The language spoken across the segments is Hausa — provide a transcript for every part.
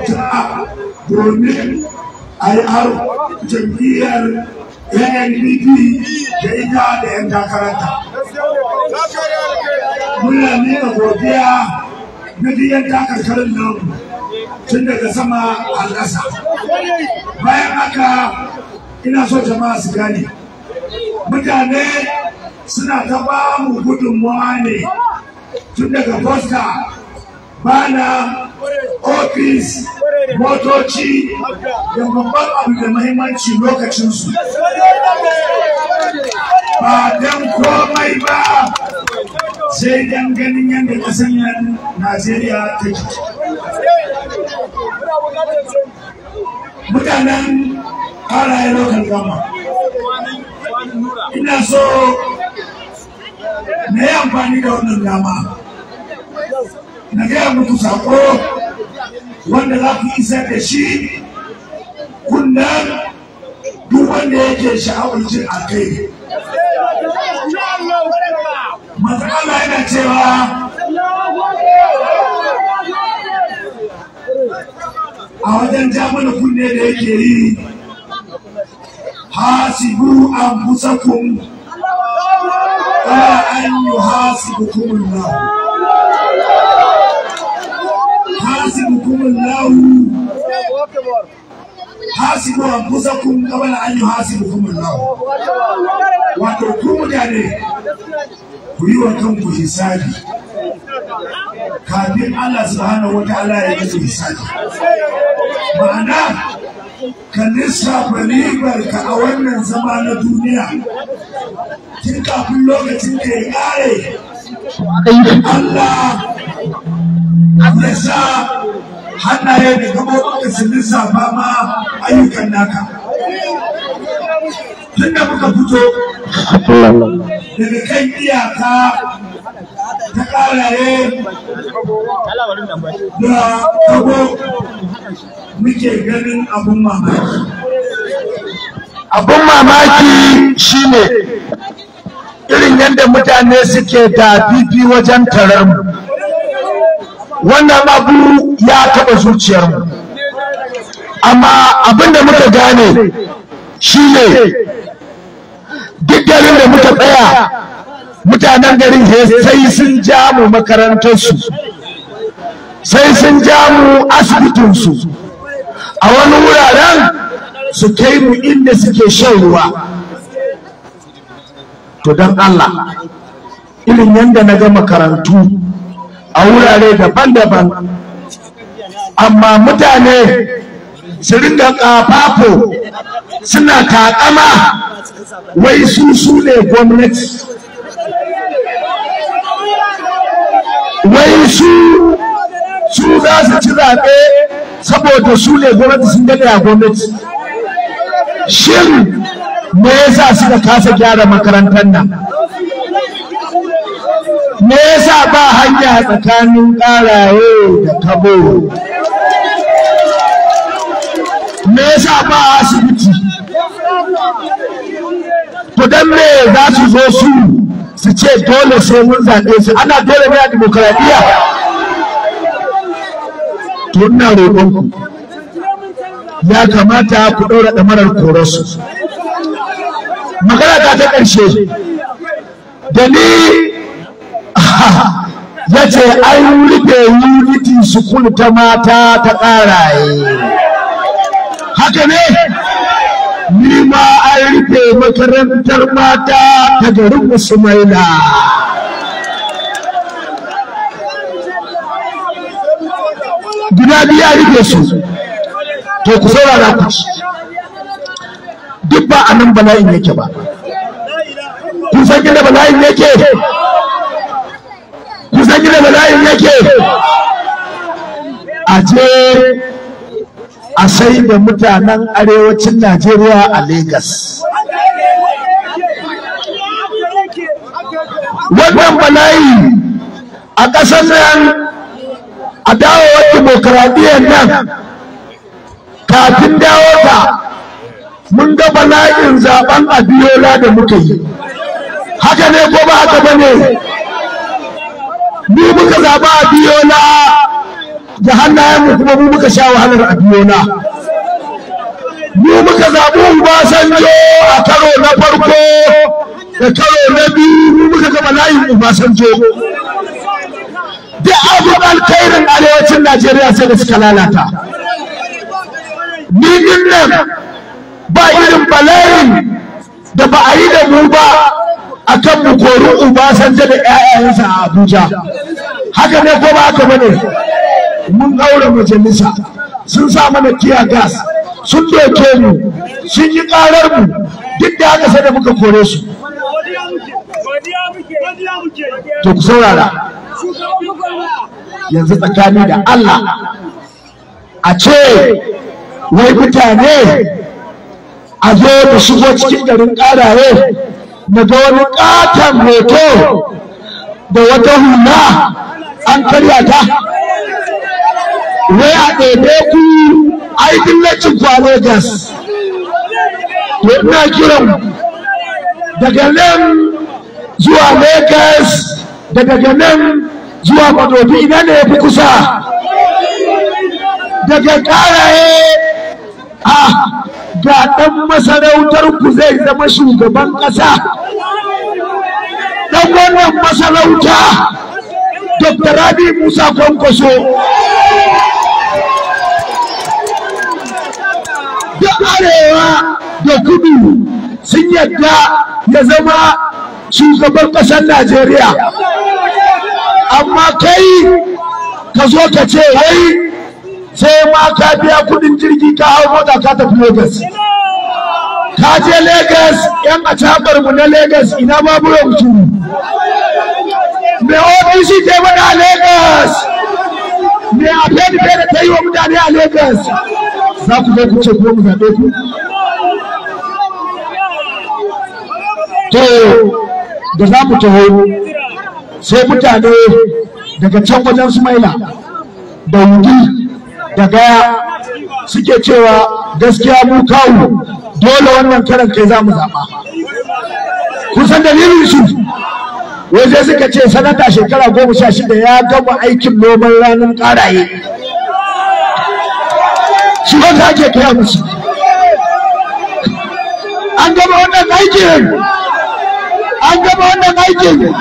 fita domin a yi aro jam'iyyar ANPP da ita da 'yan takaranta. Muna nuna godiya na biyan takarkarin nan tun daga sama a ƙasa. Bayan haka ina so jama'a su gane. Mutane suna ta ba mu gudunmawa ne tun daga posta bana ofis motoci da babban abu da mahimmanci lokacinsu ba don komai ba sai don ganin yadda ƙasar nan najeriya ta ke mutanen halaye lokal gama ina so na yi amfani da wannan dama na gaya muku sako wanda za ku isar da shi kunnan duk wanda yake sha'awar jin a kai matsala yana cewa a wajen jamana kunne da yake yi hasibu an fusakun ƙara an yi hasibu kuma حاسبكم الله حاسبوا انفسكم قبل ان يحاسبكم الله wato ku mutane ku yi wa kanku hisabi kafin Allah subhanahu wataala ya yi hisabi ma'ana ka lissafa ribar ka a wannan zama na duniya tun kafin lokacin da ya kare Allah ya sa hannaye da gaɓoɓinka su lissafa ma ayyukan naka. Tun da muka fito daga kan iyaka ta ƙaraye da kago muke ganin abun mamaki. abun mamaki shine irin yadda mutane suke da fifi wajen tarar mu wannan abu ya taɓa zuciyarmu amma abin da muka gane shine duk garin da muka tsaya mutanen garin sai sun ja mu makarantarsu sai sun ja mu asibitinsu a wani wuraren su kai mu inda suke shan ruwa to don Allah irin yadda na ga makarantu a wurare daban-daban amma mutane su ringa kafafo suna takama wai su su ne gwamnati wai su su za su ci zaɓe saboda su ne gwamnati sun gane a gwamnati shin me yasa suka kasa gyara makarantar nan me yasa ba hanya tsakanin ƙaraye da kabo me yasa ba asibiti to dan me za su zo su su ce dole sai mun zaɓe su ana dole ne a dimokuraɗiyya to ina roƙonku ya kamata ku ɗaura ɗamarar korarsu magana ta ta ƙarshe da ni ya ce an rufe unity school ta mata ta ƙaraye haka ne ni ma an rufe makarantar mata ta garin musumaila guda biya rufe su to ku saurara ku ci duk ba a nan bala'in yake ba kun san gina bala'in yake kun san gina bala'in yake a je a sai da mutanen arewacin najeriya a Legas. wannan bala'i a ƙasar nan a dawowar dimokuraɗiyyar nan kafin dawo ta mun ga bala'in zaben abiyola da muka yi haka ne ko ba haka ba ne ni muka zaɓa abiyola da hannayenmu kuma mu muka sha wahalar a biyona mu muka zaɓi Ubasanjo a karo na farko da karo na biyu mu muka gama layin Ubasanjo duk abin alkhairin arewacin Najeriya sai da suka lalata ni din nan ba irin bala'in da ba a yi da mu ba akan mu kori Ubasanjo da 'ya'yansa a Abuja haka ne ko ba haka bane mun aure majalisa sun sa mana kiya gas sun doke mu sun yi karar mu duk da haka sai da muka kore su to ku saurara yanzu tsakani da Allah a ce wai mutane a zo da shigo cikin garin ƙaraye na ga wani ƙaton hoto da wata hula an karya ta wai a ɗebe ku ai dillacin ku a Legas to ina kiran daga nan zuwa Legas da daga nan zuwa Madobi ina ne ya fi kusa daga ƙaraye a ga ɗan masarautar ku zai zama shugaban ƙasa ɗan wannan masarauta Dr. Rabi Musa Kwankwaso da arewa da kudu sun yadda ya zama shugaban ƙasar Najeriya. Amma kai ka zo ka ce wai sai ma ka biya kudin jirgi ka hau mota ka tafi Lagos. Ka je Lagos yan acabar mu na Lagos ina babu yanzu. Me ofisi ke mana a Lagos. Me a fedi da ta yi wa mutane a Lagos. Za ku zo ku ce ko mu zaɓe ku. To da za mu taho sai mutane daga can wajen Sumaila da Wudi da Gaya suke cewa gaskiya mu kawo dole wannan karan kai za mu zaɓa. Kusan dalilin su waje suka ce sanata shekara goma sha shida ya gama aikin noman ranar ƙaraye. Shi wanda ake kaya musu. An gama wannan aikin. An gama wannan aikin.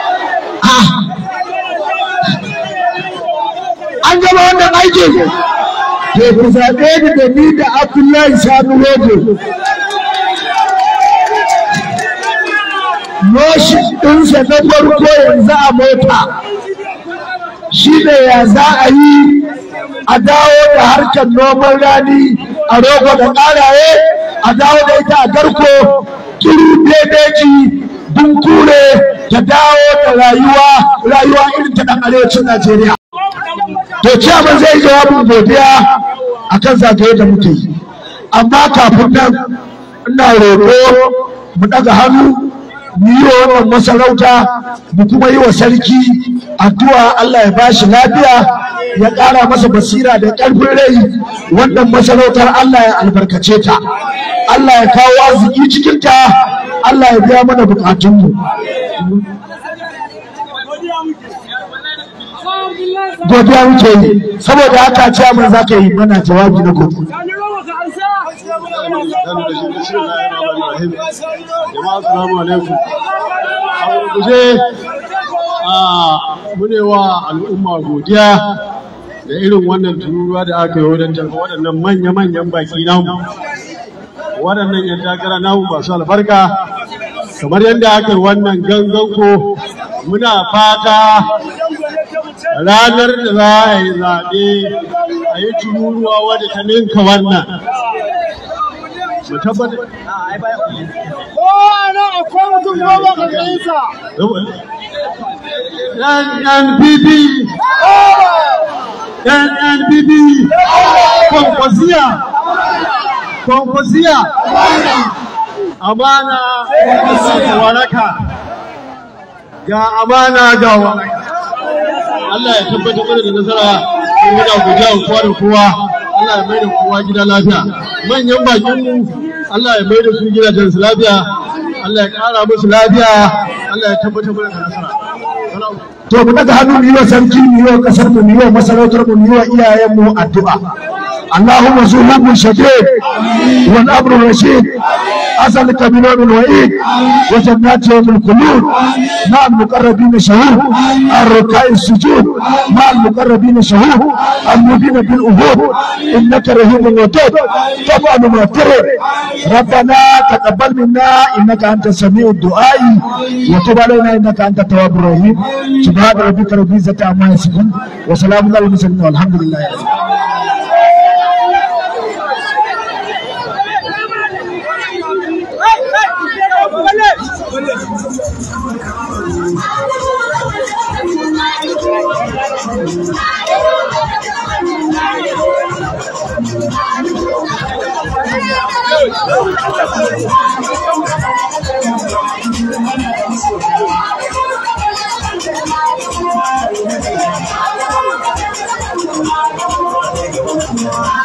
An gama wannan aikin. To ku zaɓe ni da ni da Abdullahi Sani Rogo. Noshi ɗinsa na farko yanzu a mota. Shi ne ya za a yi a dawo da harkar noman rani a rogo da ƙaraye a dawo da ita a garko turu bebeji dunkure ta dawo da rayuwa rayuwa irin ta ɗan arewacin Najeriya. To ciyaman zai jawabin godiya a kan zagaye da muke yi. Amma kafin nan ina roƙo mu ɗaga hannu mu yi wa wannan masarauta mu kuma yi wa sarki addu'a Allah ya ba shi lafiya ya ƙara masa basira da ƙarfin rai wannan masarautar Allah ya albarkace ta Allah ya kawo arziki cikin ta Allah ya biya mana bukatunmu godiya muke yi saboda haka ciyaman za ka yi mana jawabi na gobe jama'a assalamu alaikum a gurguje a mune wa al'umma godiya da irin wannan tururuwa da aka yi wajen tarfa waɗannan manya-manyan baki namu waɗannan yan takara namu masu albarka kamar yadda aka yi wannan gangan ko muna fata ranar da za a yi zaɓe a yi tururuwa wadda ta ninka wannan mu tabbatar Kowa nan akwai mutum goma ƙarƙashinsa. NNPP NNPP Kwankwasiya Kwankwasiya Amana waraka ga amana ga waraka Allah ya tabbatar mana da nasara kuma da guja kowa da kowa Allah ya mai da kowa gida lafiya manyan bakinmu Allah ya mai da su gidajen su lafiya Allah ya ƙara musu lafiya Allah ya tabbatar mana da nasara to mu daga hannu mu yi wa sarki mu yi wa kasar mu mu yi wa masarautar mu mu yi wa iyayen mu addu'a اللهم زهوب شديد والامر رشيد ازلك بنور الوعيد وجنات يوم الخلود مع المقربين شهود الركع السجود مع المقربين شهود المبين بالأهود انك رهيب ودود طبعا ما ترد ربنا تقبل منا انك انت سميع الدعاء وتب علينا انك انت التواب الرحيم سبحان ربك رب العزه عما يصفون وسلام على المرسلين والحمد لله رب العالمين Thank you.